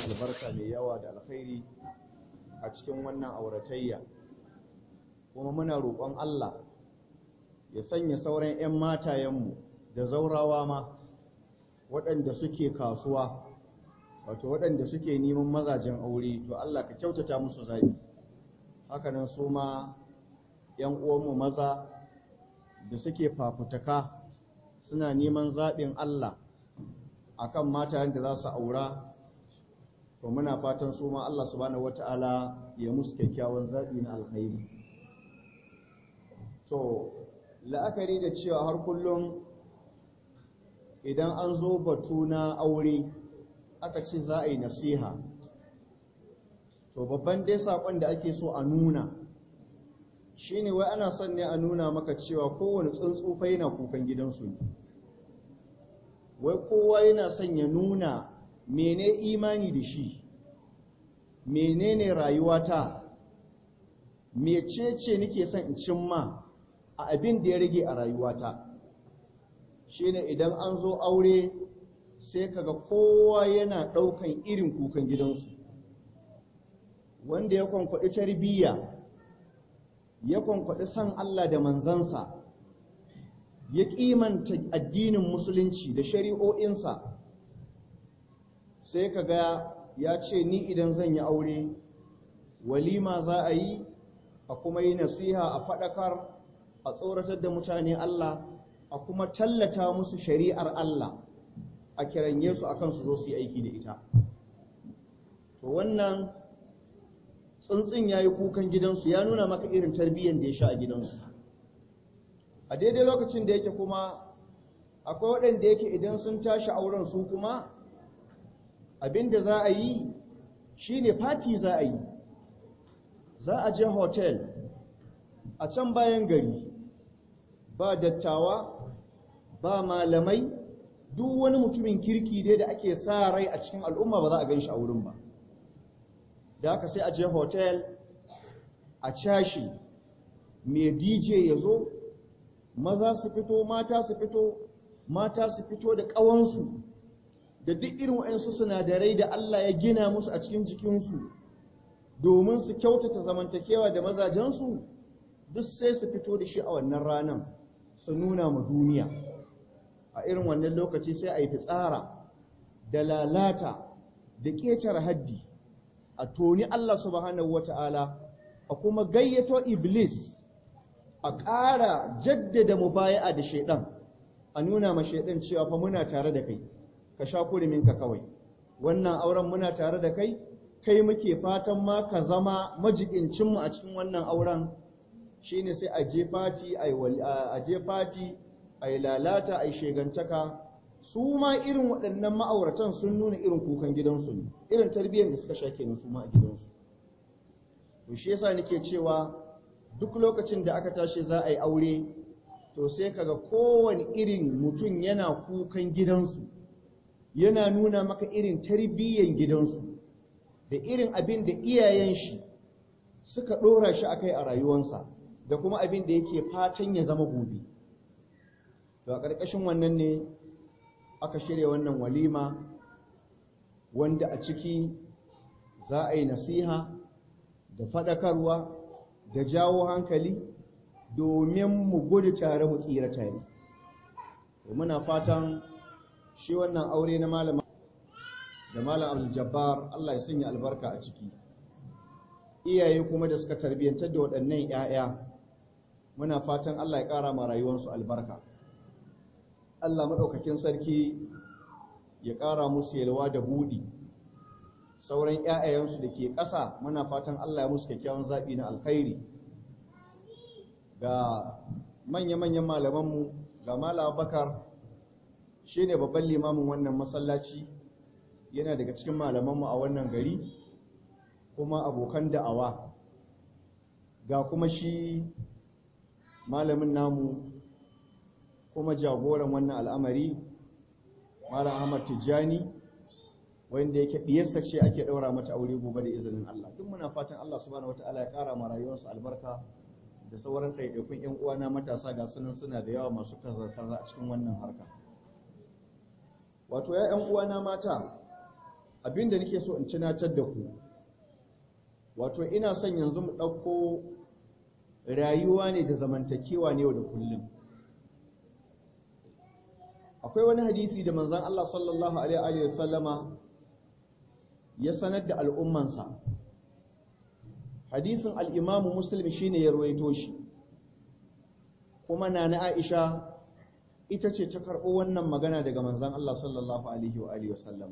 albarka mai yawa da alkhairi a cikin wannan auratayya kuma muna roƙon Allah ya sanya sauran 'yan matayenmu da zaurawa ma waɗanda suke kasuwa wato waɗanda suke neman mazajen aure to Allah ka kyautata musu zaɓi hakanan su ma 'yan uwanmu maza da suke fafutaka suna neman zaɓin Allah akan matayen da za su aura to muna fatan su ma Allah subhanahu wata'ala ya musu kyakkyawan zaɓi na alkhairi to la'akari da cewa har kullum idan an zo batu na aure aka ce za a yi nasiha to babban dai saƙon da ake so a nuna shine wai ana son ne a nuna maka cewa kowane tsuntsu fa yana kukan gidansu ne wai kowa yana son ya nuna mene imani da shi menene rayuwata mecece nake son in cimma a abin da ya rage a rayuwata shine idan an zo aure sai kaga kowa yana ɗaukan irin kukan gidansu wanda ya kwankwaɗi tarbiyya ya kwankwaɗi san Allah da manzansa ya ƙimanta addinin musulunci da shari'o'insa sai kaga ya ce ni idan zan yi aure walima za a yi a kuma yi nasiha a faɗakar a tsoratar da mutane Allah a kuma tallata musu shari'ar Allah a kiranye su akan su zo su yi aiki da ita to wannan tsuntsun ya yi kukan gidansu ya nuna maka irin tarbiyyar da ya sha a gidansu a daidai lokacin da yake kuma akwai waɗanda yake idan sun tashi auren su kuma abin da za a yi shi ne fati za a yi za a je hotel a can bayan gari ba dattawa ba malamai duk wani mutumin kirki dai da ake sa rai a cikin al'umma ba za a gan shi a wurin ba da haka sai a je hotel a cashi mai dj ya zo maza su fito mata su fito mata su fito da ƙawansu da duk irin waɗansu sinadarai da Allah ya gina musu a cikin jikinsu domin su kyautata zamantakewa da mazajensu duk sai su fito da shi a wannan ranar su nuna ma duniya a irin wannan lokaci sai a yi fitsara da lalata da ƙetare haddi a toni Allah subhanahu wata'ala a kuma gayyato iblis a ƙara jaddada mubaya'a da shaidan a nuna ma shaidan cewa fa muna tare da kai ka sha kuriminka kawai wannan auren muna tare da kai kai muke fatan ma ka zama majibincinmu a cikin wannan auren shine sai a je fati a je fati a yi lalata a yi shegantaka su ma irin waɗannan ma'auratan sun nuna irin kukan gidansu ne irin tarbiyyar da suka sha kenan su ma a gidansu to shi yasa nake cewa duk lokacin da aka tashi za a yi aure to sai kaga kowane irin mutum yana kukan gidansu yana nuna maka irin tarbiyyar gidansu da irin abin da iyayen shi suka ɗora shi akai a rayuwansa da kuma abin da yake fatan ya zama gobe to a ƙarƙashin wannan ne aka shirya wannan walima wanda a ciki za a yi nasiha da faɗakarwa da jawo hankali domin mu gudu tare mu tsira tare muna fatan shi wannan aure na malama da malam abdul-jabbar Allah ya sanya albarka a ciki iyaye kuma da suka tarbiyyantar da waɗannan 'ya'ya muna fatan Allah ya ƙara ma rayuwarsu albarka Allah maɗaukakin sarki ya ƙara musu yalwa da buɗi sauran 'ya'yayensu da ke ƙasa muna fatan Allah ya musu kyakkyawan zaɓi na alkhairi ga manya-manyan malamanmu ga Malam Bakar shi ne babban limamin wannan masallaci yana daga cikin malamanmu a wannan gari kuma abokan da'awa ga kuma shi malamin namu kuma jagoran wannan al'amari Malam Ahmad Tijjani wanda yake diyarsa ce ake daura mata aure gobe da izinin Allah duk muna fatan Allah subhanahu wataala ya kara ma rayuwarsu albarka da sauran ɗaiɗaikun ƴan uwana matasa ga sunan suna da yawa masu kazar a cikin wannan harka wato ya ƴan uwana mata abinda nake so in tunatar da ku wato ina son yanzu mu ɗauko rayuwa ne da zamantakewa ne yau da kullum akwai wani hadisi da manzon Allah sallallahu alaihi wa sallama ya sanar da al'ummansa hadisin al'imamu muslim shine ya ruwaito shi kuma na na aisha ita ce ta karɓo wannan magana daga manzon Allah sallallahu alaihi wa sallama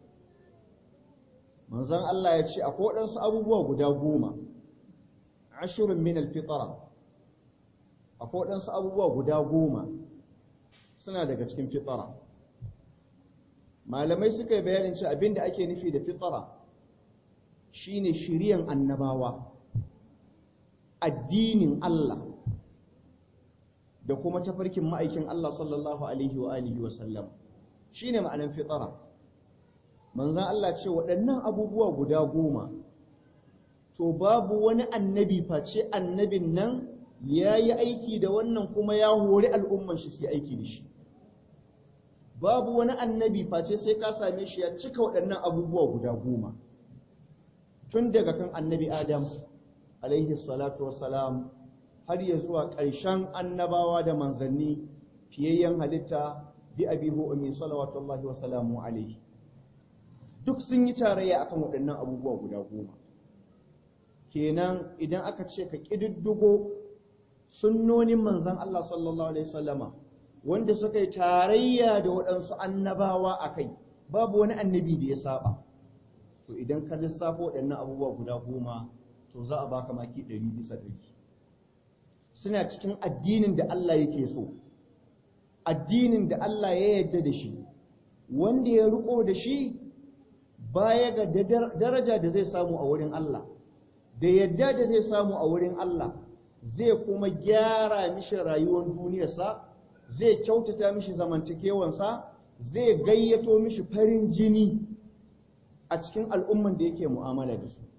manzon Allah ya ce akwai waɗansu abubuwa guda goma ashirin min alfitara akwai waɗansu abubuwa guda goma suna daga cikin fitara malamai suka yi bayanin ce abinda ake nufi da fitara shine shiriyan annabawa addinin Allah da kuma tafarkin ma'aikin Allah sallallahu alaihi wa alihi wa sallam shine ma'anan fitara manzan Allah ce waɗannan abubuwa guda goma to babu wani annabi face annabin nan ya yi aiki da wannan kuma ya hori al'umman shi su aiki da shi babu wani annabi face sai ka same shi ya cika waɗannan abubuwa guda goma tun daga kan annabi adam alaihi salatu wassalam har ya zuwa ƙarshen annabawa da manzanni fiyayyen halitta bi abihu ummi salawatullahi wa salamu alaihi duk sun yi tarayya akan waɗannan abubuwa guda goma kenan idan aka ce ka ƙididdigo sunnonin manzan Allah sallallahu alaihi wasallama wanda suka yi tarayya da waɗansu annabawa a kai babu wani annabi da ya saba to idan ka lissafo waɗannan abubuwa guda goma to za a baka maki ɗari bisa ɗari suna cikin addinin da Allah yake so addinin da Allah ya yarda da shi wanda ya riko da shi baya ga daraja da zai samu a wurin Allah da yadda da zai samu a wurin Allah zai kuma gyara mishi rayuwar duniyarsa zai kyautata mishi zamantakewansa zai gayyato mishi farin jini a cikin al'umman da yake mu'amala da su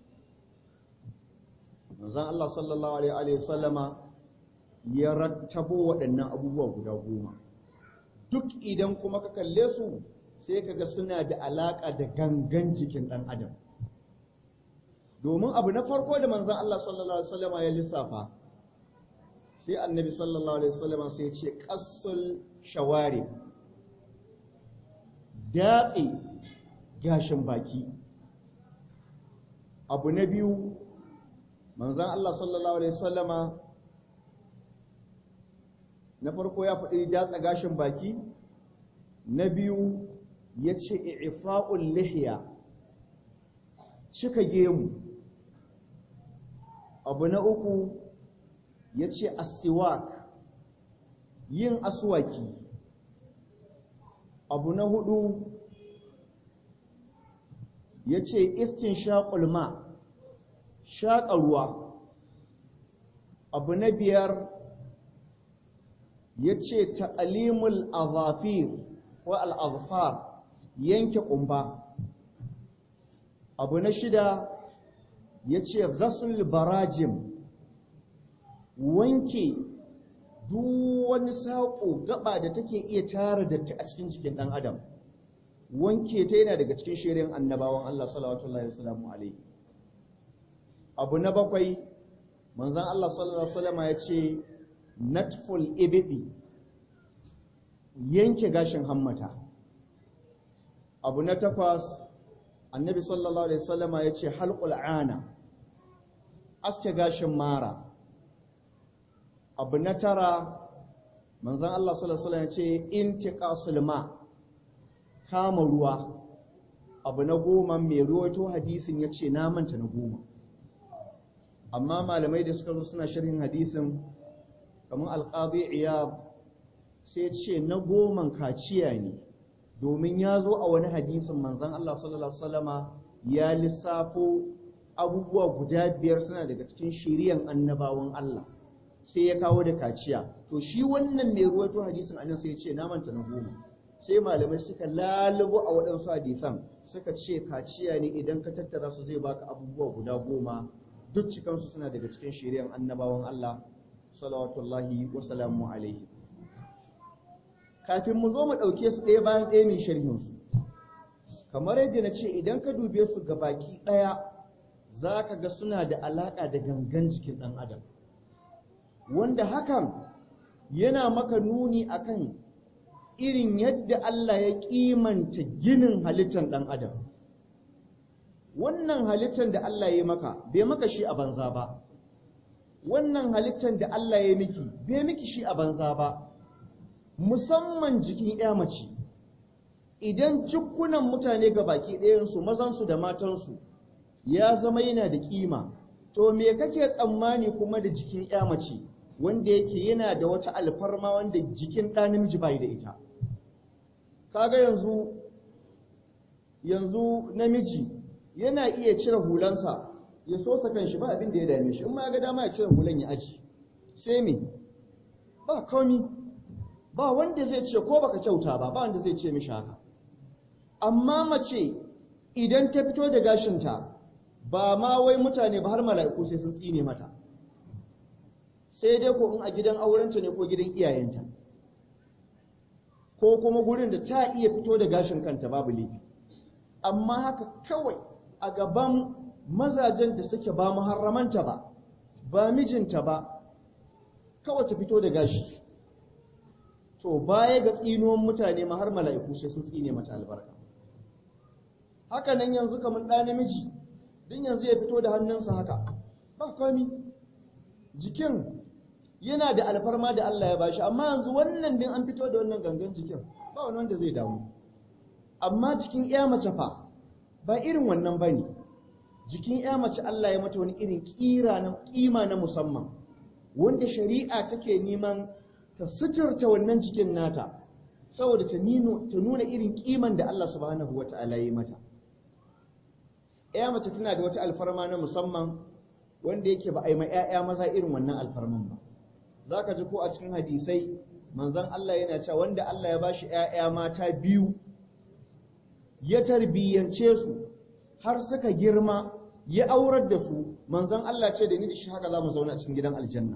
manzon Allah sallallahu alaihi sallama ya rattabo waɗannan abubuwa guda goma duk idan kuma ka kalle su sai kaga suna da alaƙa da gangan jikin ɗan adam domin abu na farko da manzon Allah sallallahu alaihi wasallama ya lissafa sai annabi sallallahu alaihi wasallama sai ya ce qassul shawari datse gashin baki abu na biyu manzon Allah sallallahu alaihi wasallama na farko ya faɗi datsa gashin baki na biyu ya ce i'fa'ul lihiya cika gemu abu na uku ya ce asiwak yin aswaki abu na hudu ya ce istin shaƙulma shaƙa ruwa abu na biyar ya ce taƙalimul azafir ko al'azfar yanke ƙumba abu na shida ya ce ghasul barajim wanke duk wani saƙo gaba da take iya tara datti a cikin jikin ɗan adam wanke ta yana daga cikin shirin annabawan Allah sallallahu alaihi alaihi abu na bakwai manzon Allah sallallahu alaihi wasallam ya ce natful ibidi yanke gashin hammata abu na takwas annabi sallallahu alaihi wasallama ya ce halqul ana aske gashin mara abu na tara manzon Allah sallallahu alaihi wasallam ya ce intiqasul ma kama ruwa abu na goma mai ruwaito hadisin ya ce na manta na goma amma malamai da suka zo suna sharhin hadisin kamar alqadi iyab sai ce na goman kaciya ne domin ya zo a wani hadisin manzon Allah sallallahu alaihi wasallama ya lissafo abubuwa guda biyar suna daga cikin shiriyan annabawan Allah sai ya kawo da kaciya to shi wannan mai ruwaito hadisin annan sai ya ce na manta na goma sai malamai suka lalubo a waɗansu hadisan suka ce kaciya ne idan ka tattara su zai baka abubuwa guda goma duk cikansu suna daga cikin shiriyan annabawan Allah salawatullahi wa salamu alaihi kafin mu zo mu ɗauke su ɗaya bayan ɗaya mai sharhinsu kamar yadda na ce idan ka dube su ga baki ɗaya za ka ga suna da alaƙa da gangan jikin ɗan adam wanda hakan yana maka nuni akan irin yadda Allah ya kimanta ginin halittar ɗan adam wannan halittar da Allah ya maka bai maka shi a banza ba wannan halittar da Allah ya miki bai miki shi a banza ba musamman jikin ya mace idan jikunan mutane ga baki ɗayansu mazansu da matansu ya zama yana da kima to me kake tsammani kuma da jikin ya mace wanda yake yana da wata alfarma wanda jikin ɗa namiji bai da ita kaga yanzu yanzu namiji yana iya cire hulansa ya sosa kanshi ba abin da ya dame shi in ma ga dama ya cire hulan ya aji sai me ba komi ba wanda zai ce ko baka kyauta ba ba wanda zai ce mishi haka amma mace idan ta fito da gashinta ba ma wai mutane ba har mala'iku sai sun tsine mata sai dai ko in a gidan aurenta ne ko gidan iyayenta ko kuma gurin da ta iya fito da gashin kanta babu laifi amma haka kawai a gaban mazajen da suke ba muharramanta ba ba mijinta ba kawai ta fito da gashi to baya ga tsinuwan mutane ma har mala'iku sai sun tsine mata albarka haka nan yanzu kamar ɗa namiji din yanzu ya fito da hannunsa haka ba komi jikin yana da alfarma da Allah ya bashi amma yanzu wannan din an fito da wannan gangan jikin ba wani wanda zai damu amma jikin iya mace fa ba irin wannan bane jikin iya mace Allah ya mata wani irin kira na kima na musamman wanda shari'a take neman ta suturta wannan jikin nata saboda ta nuna irin kiman da Allah subhanahu wata'ala ya mata iya mace tana da wata alfarma na musamman wanda yake ba a yi ma 'ya'ya maza irin wannan alfarman ba za ka ji ko a cikin hadisai manzan Allah yana cewa wanda Allah ya bashi ‘ya'ya mata biyu ya tarbiyyance su har suka girma ya aurar da su manzan Allah ce da ni da shi haka za mu zauna cikin gidan aljanna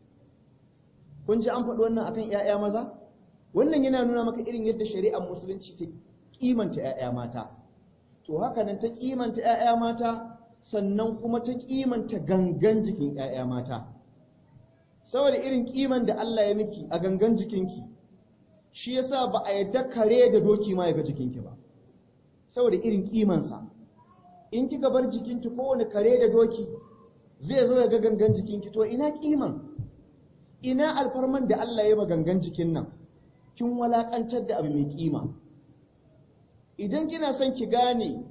kun ji an faɗi wannan akan ‘ya'ya maza wannan yana nuna maka irin yadda shari'ar musulunci ta kimanta ‘ya'ya mata to haka nan ta kimanta ‘ya'ya mata sannan kuma ta kimanta gangan jikin ‘ya'ya mata saboda irin kiman da Allah ya miki a gangan jikinki shi yasa ba a yadda kare da doki ma ya ga jikinki ba saboda irin kimansa in kika bar jikinki kowane kare da doki zai zo ya ga gangan jikinki to ina kiman ina alfarman da Allah ya ma gangan jikin nan kin walakantar da abu mai kima idan kina son ki gane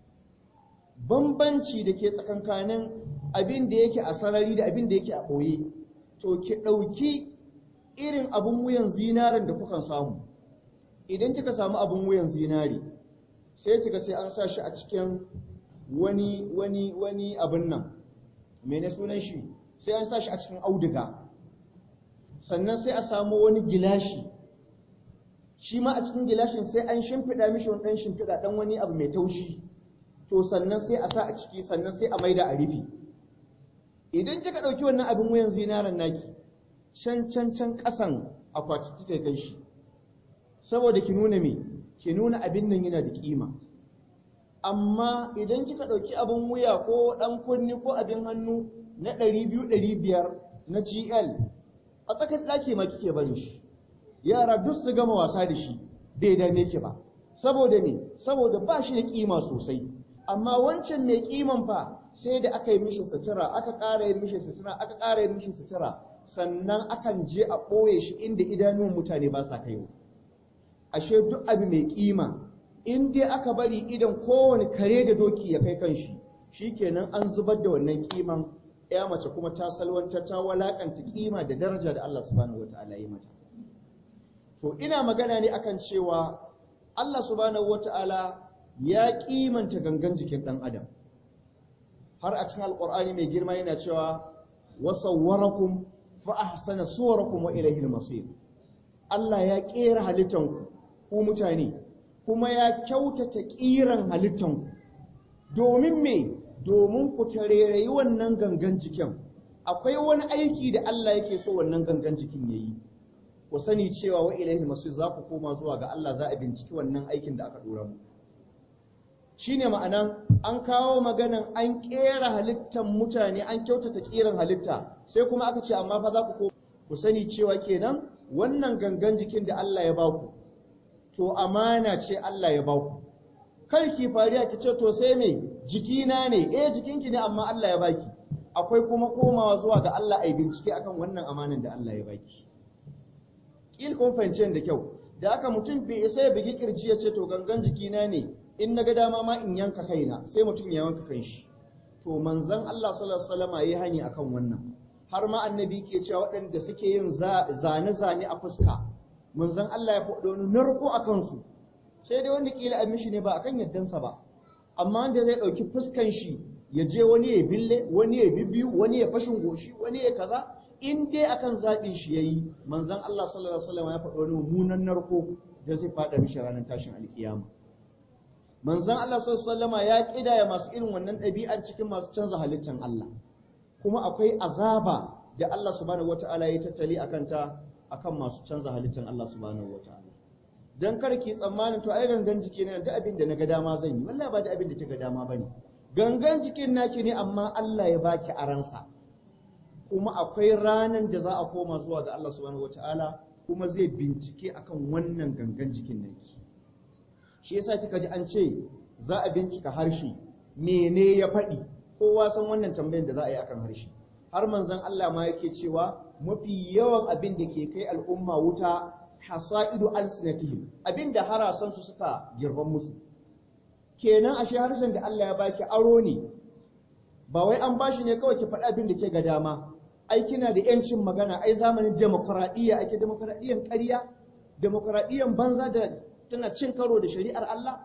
bambanci da ke tsakankanin abin da yake a sarari da abin da yake a ɓoye to ki ɗauki irin abin wuyan zinaren da kukan samu idan kika samu abin wuyan zinari sai kika sai an sa shi a cikin wani wani wani abin nan mene sunan shi sai an sa shi a cikin auduga sannan sai a samu wani gilashi shi ma a cikin gilashin sai an shimfiɗa mishi wani ɗan shimfiɗa ɗan wani abu mai taushi to sannan sai a sa a ciki sannan sai a maida a rufe idan kika ɗauki wannan abin wuyan zinaren naki can can can ƙasan akwati kika kai shi saboda ki nuna me ki nuna abin nan yana da kima amma idan kika ɗauki abin wuya ko ɗan kunni ko abin hannu na ɗari biyu ɗari biyar na gl a tsakar ɗaki ma kike barin shi yara duk su gama wasa da shi bai dame ki ba saboda me saboda ba shi da kima sosai amma wancan mai kiman fa sai da aka yi mishi sutura aka ƙara yin mishi sutura aka ƙara yin mishi sutura sannan akan je a ɓoye shi inda idanun mutane ba sa kaiwa ashe duk abu mai kima in dai aka bari idan kowane kare da doki ya kai kanshi shikenan an zubar da wannan kiman ya mace kuma ta salwanta ta walakanta kima da daraja da Allah subhanahu wataala ya mata to ina magana ne akan cewa Allah subhanahu wataala ya kimanta gangan jikin dan adam har a cikin alqur'ani mai girma yana cewa wasawwarakum fa ahsana suwarakum wa ilayhi al-masir Allah ya kera halittanku ku mutane kuma ya kyautata kiran halittanku domin me domin ku tarerayi wannan gangan jikin akwai wani aiki da Allah yake so wannan gangan jikin yayi ku sani cewa wa ilayhi al-masir za ku koma zuwa ga Allah za a binciki wannan aikin da aka dora mu shine ma'anan an kawo maganan an kera halittar mutane an kyautata kiran halitta sai kuma aka ce amma fa za ku ku sani cewa kenan wannan gangan jikin da Allah ya baku to amana ce Allah ya baku kar ki fariya ki ce to sai me jikina ne eh jikinki ne amma Allah ya baki akwai kuma komawa zuwa ga Allah ai bincike akan wannan amanan da Allah ya baki kil kun fahimce da kyau da aka mutum bai isa ya bugi kirji ya ce to gangan jikina ne in na ga dama ma in yanka kaina sai mutum ya yanka kanshi to manzon Allah sallallahu alaihi wasallam yayi hani akan wannan har ma annabi ke cewa waɗanda suke yin zane-zane a fuska manzon Allah ya faɗo wani narko a kansu sai dai wanda kila an mishi ne ba akan yaddansa ba amma wanda zai ɗauki fuskan shi ya je wani ya bille wani ya bibiyu wani ya fashin goshi wani ya kaza in dai akan zaɓin shi yayi manzon Allah sallallahu alaihi wasallam ya faɗo wani mummunan narko da zai faɗa mishi ranar tashin alkiyama manzon Allah sallallahu alaihi wasallam ya kidaya masu irin wannan ɗabi'an cikin masu canza halittan Allah kuma akwai azaba da Allah subhanahu wata'ala ya tattali akan ta akan masu canza halittar Allah subhanahu wata'ala dan kar ki tsammanin to ai gangan jiki ne da abin da naga dama zan yi wallahi ba da abin da kika dama bane gangan jikin naki ne amma Allah ya baki aransa kuma akwai ranan da za a koma zuwa ga Allah subhanahu wata'ala kuma zai bincike akan wannan gangan jikin naki shi yasa kika ji an ce za a bincika harshe mene ya faɗi kowa san wannan tambayin da za a yi akan harshe har manzon Allah ma yake cewa mafi yawan abin da ke kai al'umma wuta hasaidu alsinatihim abin da harasan su suka girban musu kenan ashe harshen da Allah ya baki aro ne ba wai an bashi ne kawai ki faɗi abin da ke ga dama ai kina da yancin magana ai zamanin demokradiyya ake demokradiyyan ƙarya demokradiyyan banza da tana cin karo da shari'ar Allah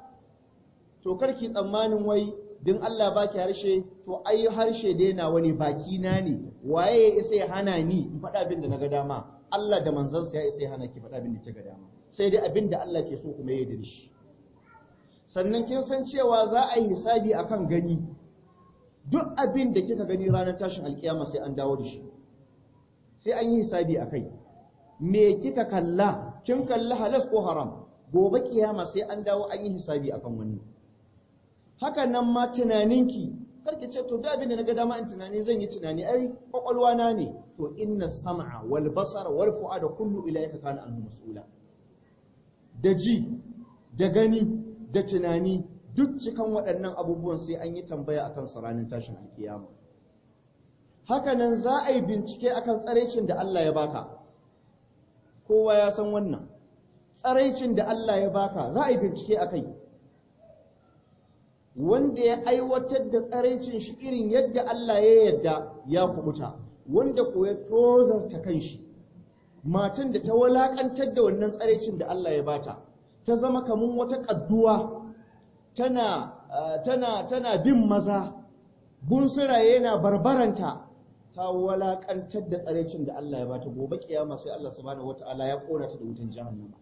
to karki tsammanin wai din Allah baki harshe to ai harshe dai na wani baki na ne waye ya isa ya hana ni in faɗa abin da na ga dama Allah da manzansa ya isa ya hana ki faɗa abin da ke ga dama sai dai abin da Allah ke so kuma ya yi shi sannan kin san cewa za a yi hisabi akan gani duk abin da kika gani ranar tashin alkiyama sai an dawo da shi sai an yi hisabi akai me kika kalla kin kalla halas ko haram gobe kiyama sai an dawo an yi hisabi akan wannan haka nan ma tunaninki karki ce to da abin da naga dama in tunani zan yi tunani ai kwakwalwa na ne to inna sam'a wal basara wal fu'ada kullu ilayka kana anhu mas'ula da ji da gani da tunani duk cikan waɗannan abubuwan sai an yi tambaya akan su ranar tashin alkiyama haka nan za a yi bincike akan tsaraicin da Allah ya baka kowa ya san wannan tsaraicin da Allah ya baka za a yi bincike akai wanda ya aiwatar da tsaraicin shi irin yadda Allah ya yadda ya kubuta wanda ko ya tozarta kanshi matan da ta walakantar da wannan tsaraicin da Allah ya bata ta zama kamun wata kadduwa tana tana tana bin maza bunsuraye na barbaranta ta walakantar da tsaraicin da Allah ya bata gobe kiyama sai Allah subhanahu wataala ya kona ta da wutan jahannama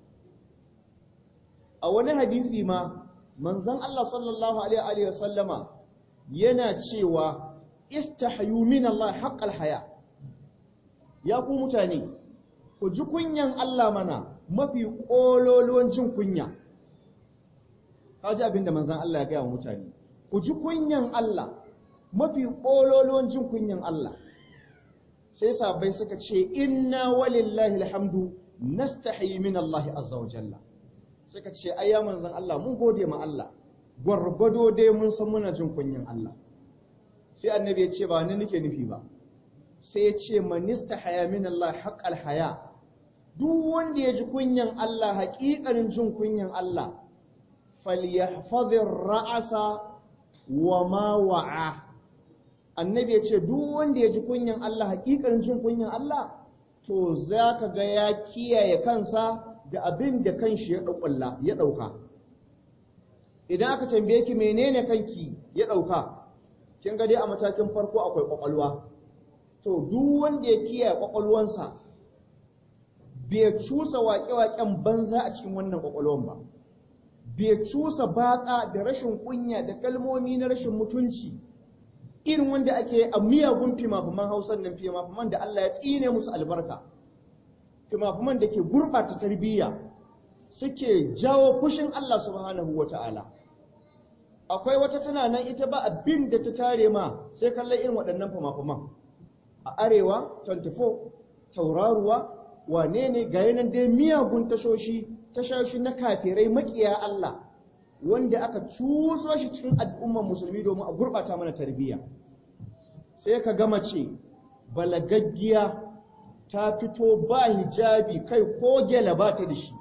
a wani hadisi ma manzon Allah sallallahu alaihi wa sallama yana cewa istahyu min Allah haqqal haya ya ku mutane ku ji kunyan Allah mana mafi kololuwan jin kunya kaji abinda manzon Allah ya gaya wa mutane ku ji kunyan Allah mafi kololuwan jin kunyan Allah sai sabai suka ce inna walillahi alhamdu nastahi min Allah azza wa jalla suka ce ai ya manzon Allah mun gode ma Allah gwargwado dai mun san muna jin kunyin Allah sai annabi ya ce ba ni nake nufi ba sai ya ce manista haya min Allah haqqal haya duk wanda ya ji kunyan Allah haƙiƙanin jin kunyan Allah falyahfazir ra'asa wa ma wa'a annabi ya ce duk wanda ya ji kunyan Allah haƙiƙanin jin kunyan Allah to zaka ga ya kiyaye kansa da abin da kanshi ya ɗauƙulla ya ɗauka idan aka tambaye ki menene kanki ya ɗauka kin ga dai a matakin farko akwai ƙwaƙwalwa to duk wanda ya kiyaye ƙwaƙwalwansa bai cusa waƙe-waƙen banza a cikin wannan ƙwaƙwalwan ba bai cusa batsa da rashin kunya da kalmomi na rashin mutunci irin wanda ake a miyagun fimafiman hausan nan fimafiman da Allah ya tsine musu albarka fimafiman da ke gurɓata tarbiyya suke jawo fushin Allah subhanahu wa ta'ala akwai wata tana nan ita ba abin da ta tare ma sai kallon irin waɗannan fama-faman a arewa 24 tauraruwa wane ne ga yanan dai miyagun tashoshi tashoshi na kafirai makiya Allah wanda aka cuso shi cikin al'umman musulmi domin a gurɓata mana tarbiyya sai ka gama ce balagaggiya ta fito ba hijabi kai ko gela ba ta da shi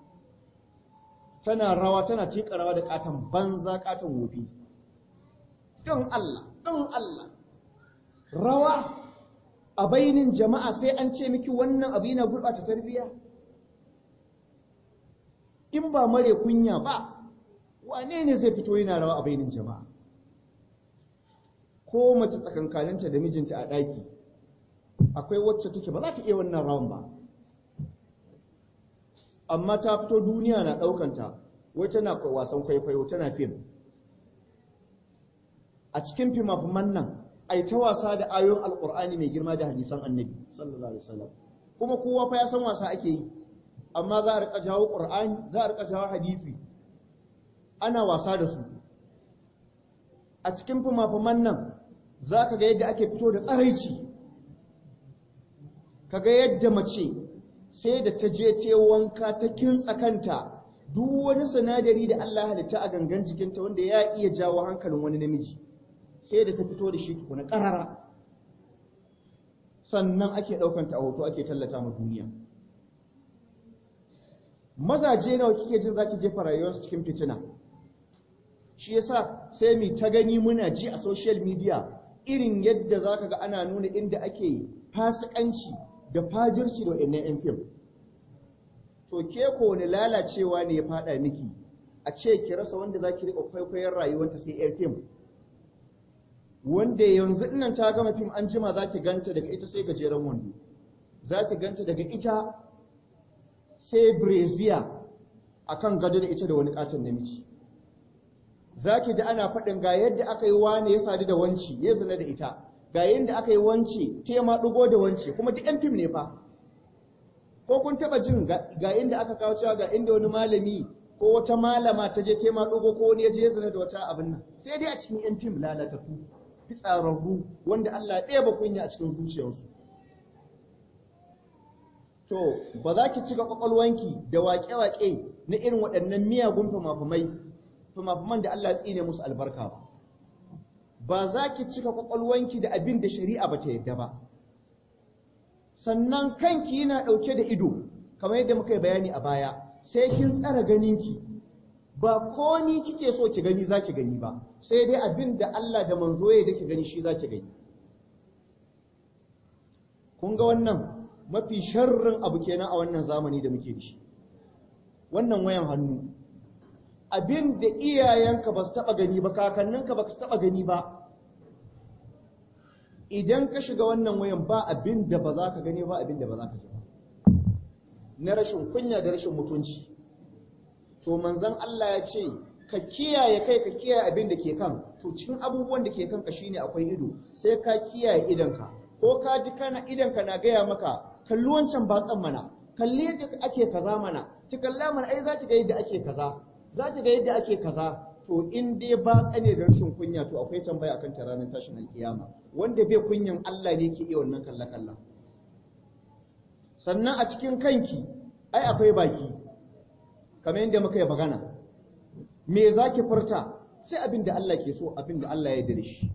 tana rawa tana tika rawa da katon banza katon wofi don Allah don Allah rawa a bainin jama'a sai an ce miki wannan abu yana gurɓata tarbiyya in ba mare kunya ba wane ne zai fito yana rawa a bainin jama'a ko mace tsakankaninta da mijinta a ɗaki akwai wacce take ba za ta iya wannan rawan ba amma ta fito duniya na ɗaukanta wai tana wasan kwaikwayo tana fim a cikin fimafiman nan ai ta wasa da ayoyin alkur'ani mai girma da hadisan annabi sallallahu alaihi wasallam kuma kowa fa ya san wasa ake yi amma za a rika jawo qur'ani za a rika jawo hadisi ana wasa da su a cikin fimafiman nan za ka ga yadda ake fito da tsaraici ka ga yadda mace sai da ta je ta wanka ta kintsa kanta duk wani sinadari da Allah halitta a gangan jikinta wanda ya iya jawo hankalin wani namiji sai da ta fito da shi tukuna ƙarara sannan ake ɗaukanta a hoto ake tallata ma duniya mazaje nawa kike jin zaki jefa rayuwarsu cikin fitina shi yasa sai mu ta gani muna ji a social media irin yadda zaka ga ana nuna inda ake fasikanci da fajirci da waɗannan 'yan fim to ke ko wani lalacewa ne ya faɗa miki a ce ki rasa wanda za ki riƙa kwaikwayon rayuwanta sai 'yar fim wanda yanzu innan ta gama fim an jima za ki ganta daga ita sai gajeren wando za ki ganta daga ita sai breziya a kan gado da ita da wani katon namiji za ki ji ana faɗin ga yadda aka yi wane ya sadu da wanci ya zina da ita ga yadda aka yi wance tema ɗugo da wance kuma duk yan fim ne fa ko kun taɓa jin ga inda aka kawo cewa ga inda wani malami ko wata malama ta je tema ɗugo ko wani ya je ya zina da wata abin nan sai dai a cikin yan fim lalatattu fitsararru wanda Allah ɗaya ba kunya a cikin zuciyarsu to ba za ki cika kwakwalwanki da waƙe-waƙe na irin waɗannan miyagun fimafimai fimafiman da Allah ya tsine musu albarka ba ba za ki cika kwakwalwanki da abin da shari'a ba ta yadda ba sannan kanki yana ɗauke da ido kamar yadda muka yi bayani a baya sai kin tsara ganinki ba komi kike so ki gani za ki gani ba sai dai abin da Allah da manzo ya da ki gani shi za ki gani kun ga wannan mafi sharrin abu kenan a wannan zamani da muke da shi wannan wayan hannu abin da iyayenka ba su taɓa gani ba kakanninka ba su taɓa gani ba idan ka shiga wannan wayan ba abin da ba za ka gani ba abin da ba za ka ji ba na rashin kunya da rashin mutunci to manzon Allah ya ce ka kiyaye kai ka kiyaye abin da ke kan to cikin abubuwan da ke kanka shine akwai ido sai ka kiyaye idanka ko ka ji kana idanka na gaya maka kalli wancan batsan mana kalli yadda ake kaza mana ki kalla mana ai za ki ga yadda ake kaza za ki ga yadda ake kaza to in dai batsa ne da rashin kunya to akwai tambaya akan ta ranar tashin alkiyama wanda bai kunyan Allah ne ke iya wannan kalla kalla sannan a cikin kanki ai akwai baki kamar yadda muka yi magana me za ki furta sai abin da Allah ke so abin da Allah ya yarda da shi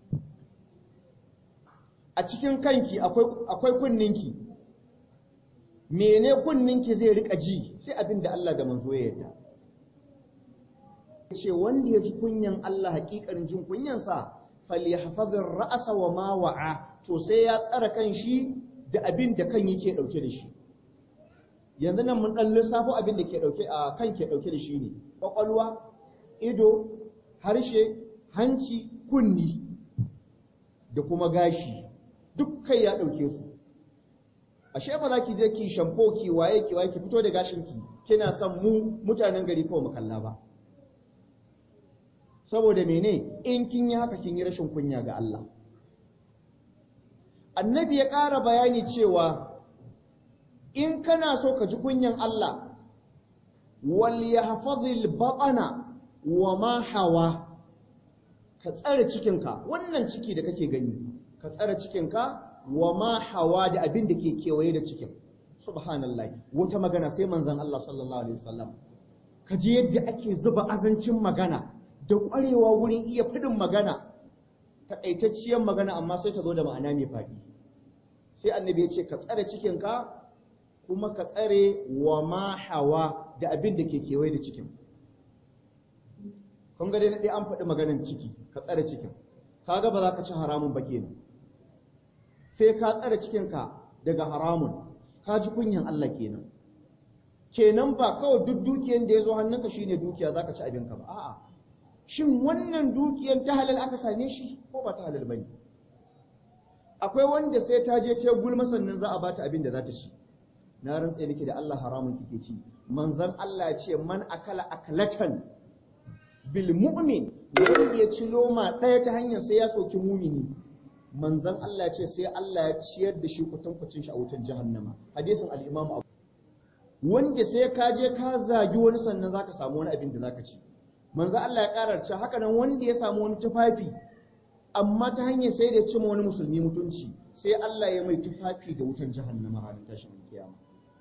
a cikin kanki akwai kunninki mene kunninki zai rika ji sai abin da Allah da manzo ya yarda ce wanda ya ji kunyan Allah hakikarin jin kunyansa falyahfazir ra'sa wa ma wa'a to sai ya tsara kan shi da abin da kan yake dauke da shi yanzu nan mun dan lissafo abin da ke dauke a kan ke dauke da shi ne kwakwalwa ido harshe hanci kunni da kuma gashi dukkan ya ɗauke su ashe ba za ki je ki shampo ki waye ki waye ki fito da gashin ki kina son mu mutanen gari kawai mu kalla ba saboda mene in kin yi haka kin yi rashin kunya ga Allah annabi ya ƙara bayani cewa in kana so ka ji kunyan Allah wal yahfazil batana wa ma hawa ka tsare cikinka wannan ciki da kake gani ka tsare cikinka wa ma hawa da abin da ke kewaye da cikin subhanallah wata magana sai manzon Allah sallallahu alaihi wasallam ka ji yadda ake zuba azancin magana da ƙwarewa wurin iya fidin magana takaitacciyar magana amma sai ta zo da ma'ana mai faɗi sai annabi ya ce ka tsare cikinka kuma ka tsare wa ma hawa da abin da ke kewaye da cikin kun ga dai na ɗaya an faɗi maganan ciki ka tsare cikin kaga ba za ka ci haramun ba kenan sai ka tsare cikinka daga haramun ka ji kunyan Allah kenan kenan ba kawai duk dukiyan da ya zo hannunka shine dukiya za ka ci abinka ba a'a shin wannan dukiyan ta halal aka same shi ko ba ta halal bane akwai wanda sai ta je ta gulma sannan za a bata abin da za ta ci na rantse nake da Allah haramun kike ci manzon Allah ya ce man akala akalatan bil mu'min wanda ya ci loma ɗaya ta hanyar sai ya soki mumini manzon Allah ya ce sai Allah ya ciyar da shi kutankucin shi a wutar jahannama hadisin al-Imam Abu wanda sai ka je ka zagi wani sannan zaka samu wani abin da zaka ci manzon Allah ya karar cewa haka nan wanda ya samu wani tufafi amma ta hanyar sai da ya cima wani musulmi mutunci sai Allah ya mai tufafi da wutar jahannama ranar tashin kiyama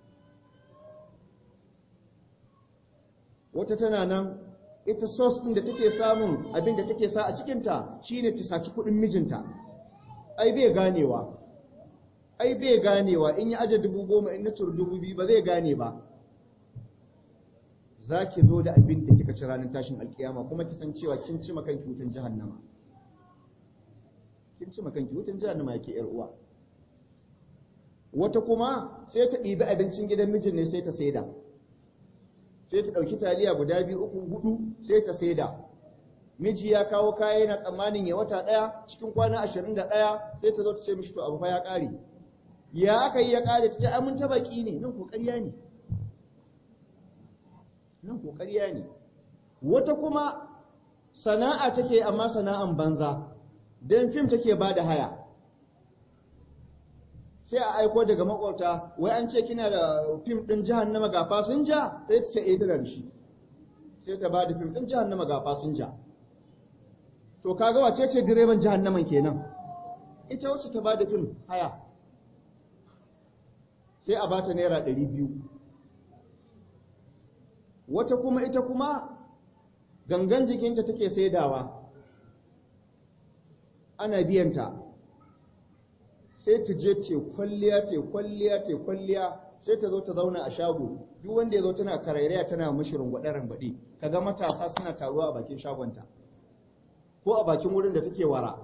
wata tana nan ita sos ɗin da take samun abin da take sa a cikinta shine ta saci kuɗin mijinta ai bai ganewa ai bai ganewa in ya aje dubu goma in na ciri dubu biyu ba zai gane ba za ki zo da abin da kika ci ranar tashin alkiyama kuma ki san cewa kin ci makanki wutan jahannama kin ci makanki wutan jahannama yake yar uwa wata kuma sai ta ɗibi abincin gidan mijin ne sai ta saida sai ta ɗauki taliya guda biyu uku hudu sai ta saida miji ya kawo kaya yana tsammanin ya wata ɗaya cikin kwana ashirin da ɗaya sai ta zo ta ce mishi to abu fa ya ƙare ya aka yi ya ƙare ta ce ai mun ta baki ne nan ko ƙarya ne nan ko ƙarya ne wata kuma sana'a take amma sana'an banza don fim take ba da haya sai a aiko daga makwabta wai an ce kina da fim din jahannama ga fasinja sai ta ce eh tana da shi sai ta bada fim din jahannama ga fasinja to kaga wace ce direban jahannaman kenan ita wacce ta bada fim haya sai a bata naira ɗari biyu wata kuma ita kuma gangan jikinta take saidawa ana biyanta sai ta je te kwalliya te kwalliya te kwalliya sai ta zo ta zauna a shago duk wanda ya zo tana karairaya tana mishi rungwaɗe rangwaɗe kaga matasa suna taruwa a bakin shagonta ko a bakin wurin da take wara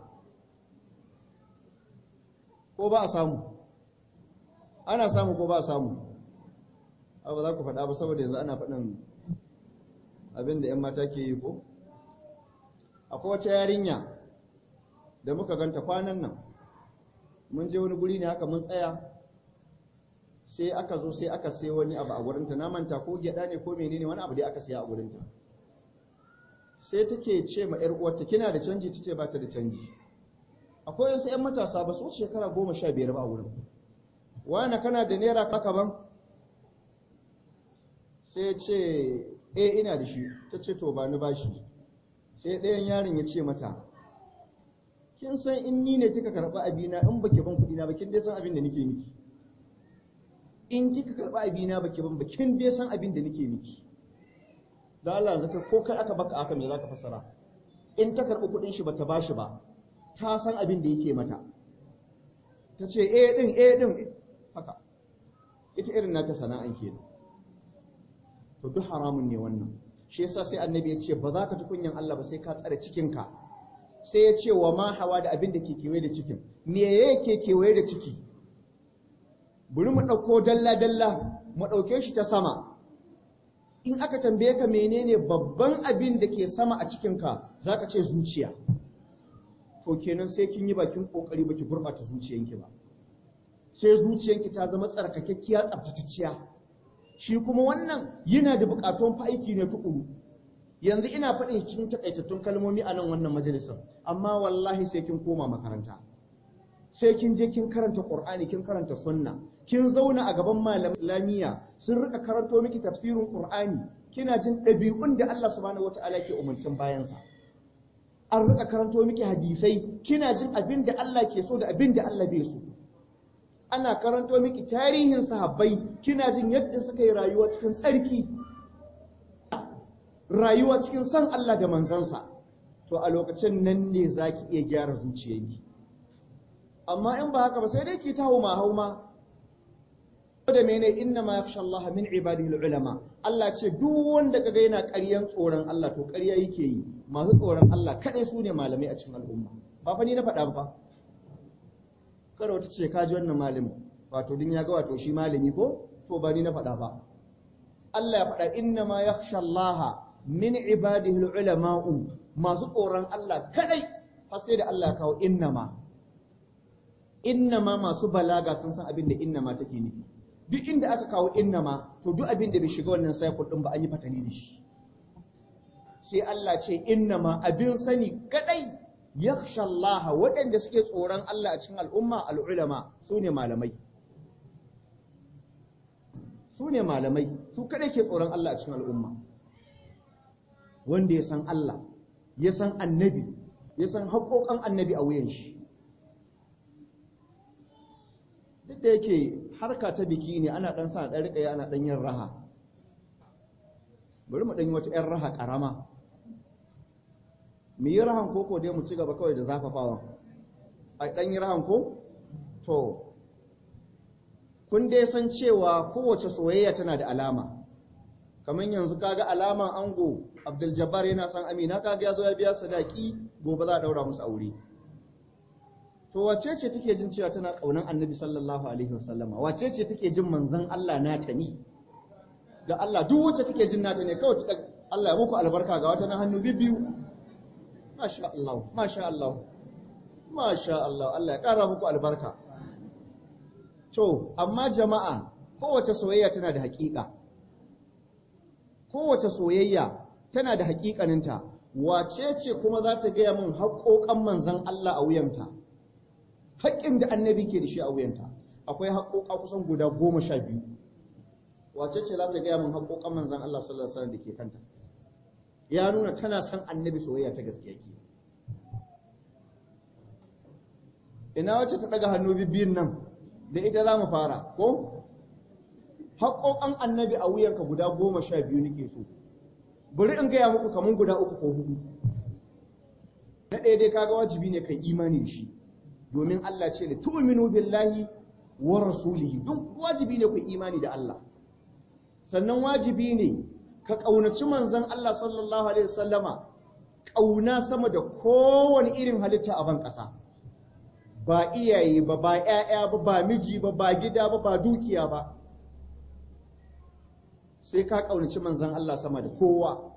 ko ba a samu ana samu ko ba a samu ba za ku faɗa ba saboda yanzu ana faɗin abin da 'yan mata ke yi ko akwai wata yarinya da muka ganta kwanan nan mun je wani guri ne haka mun tsaya sai aka zo sai aka sai wani abu a gurinta na manta ko gyada ne ko menene wani abu da aka siya a gurinta sai take ce ma yar uwarta kina da canji tace ba ta da canji akwai wasu yan matasa ba su shekara goma sha biyar ba a wurin wani kana da naira kaka ban sai ce eh ina da shi ta ce to ba ni bashi sai ɗayan yaron ya ce mata kin san in ni ne kika karɓi abina in baki ban kuɗi na ba kin dai san abin da nake miki in kika karɓi abina baki ban ba kin dai san abin da nake miki da Allah zaka ko kai aka baka aka me zaka fasara in ta karɓi kuɗin shi bata bashi ba ta san abin da yake mata ta ce eh din eh din haka ita irin nata sana'an kenan to duk haramun ne wannan shi yasa sai annabi ya ce ba za ka ci kunyan Allah ba sai ka tsare cikinka sai ya ce wa ma hawa da abin da ke kewaye da cikin me yake kewaye da ciki bari mu ɗauko dalla-dalla mu ɗauke shi ta sama in aka tambaye ka menene babban abin da ke sama a cikinka za ka ce zuciya to kenan sai kin yi bakin ƙoƙari baki gurɓata zuciyanki ba sai zuciyanki ta zama tsarkakekkiya tsaftatacciya shi kuma wannan yana da buƙatuwan fa aiki ne tukuru yanzu ina faɗin cikin takaitattun kalmomi a nan wannan majalisar amma wallahi sai kin koma makaranta sai kin je kin karanta qur'ani kin karanta sunna kin zauna a gaban malaman islamiyya sun rika karanto miki tafsirin qur'ani kina jin ɗabi'un da Allah subhanahu wata'ala ke umurcin bayansa an rika karanto miki hadisai kina jin abin da Allah ke so da abin da Allah bai so ana karanto miki tarihin sahabbai kina jin yadda suka yi rayuwa cikin tsarki rayuwa cikin san Allah da manzansa to a lokacin nan ne zaki iya gyara zuciyarki amma in ba haka ba sai dai ki ta hauma hauma da mene inna ma yakhsha Allah min ibadihi ulama Allah ce duk wanda kaga yana ƙaryan tsoron Allah to ƙarya yake yi masu tsoron Allah kadai su ne malamai a cikin al'umma ba fa ni na faɗa ba kada wata ce ka ji wannan malami wato din ya ga wato shi malami ko to ba ni na faɗa ba Allah ya faɗa inna ma yakhsha Allah min ibadihi ulama masu tsoron Allah kadai har sai da Allah ya kawo innama innama masu balaga sun san abin da innama take nufi duk inda aka kawo innama to duk abin da bai shiga wannan cycle din ba an yi fatali da shi sai Allah ce innama abin sani kadai yakhsha Allah waɗanda suke tsoron Allah a cikin al'umma al'ulama su ne malamai su ne malamai su kadai ke tsoron Allah a cikin al'umma wanda ya san Allah ya san annabi ya san haƙoƙan annabi a wuyan shi duk da yake harka ta biki ne ana ɗan sa ɗan riƙa ana ɗan yin raha bari mu ɗan yi wata 'yan raha ƙarama mu yi rahan koko dai mu ci gaba kawai da zafafawa a ɗan yi rahan ko to kun dai san cewa kowace soyayya tana da alama kamar yanzu kaga alaman ango abdul jabbar yana son amina kaga ya zo ya biya sadaki gobe za a ɗaura musu aure to wace ce take jin cewa tana kaunan annabi sallallahu alaihi wasallama wace ce take jin manzon Allah nata ni da Allah duk wacce take jin nata ne kawai ta Allah ya muku albarka ga wata na hannu bibbiyu masha Allah masha Allah masha Allah Allah ya kara muku albarka to amma jama'a kowace soyayya tana da haƙiƙa kowace soyayya tana da haƙiƙaninta wace ce kuma za ta gaya min haƙoƙan manzon Allah a wuyanta haƙƙin da annabi ke da shi a wuyanta akwai haƙoƙa kusan guda goma sha biyu wace ce za ta gaya min haƙoƙan manzan Allah sallallahu alaihi wasallam da ke kanta ya nuna tana son annabi soyayya ta gaskiya ke ina wacce ta ɗaga hannu bibiyun nan da ita za mu fara ko haƙoƙan annabi a wuyanka guda goma sha biyu nake so bari in gaya muku kamar guda uku ko hudu na ɗaya dai kaga wajibi ne kai imani da shi domin Allah ce da tu'minu billahi wa rasulihi don wajibi ne ku imani da Allah sannan wajibi ne ka kaunaci manzon Allah sallallahu alaihi wasallama kauna sama da kowane irin halitta a ban ƙasa ba iyaye ba ba ƴaƴa ba ba miji ba ba gida ba ba dukiya ba sai ka kaunaci manzon Allah sama da kowa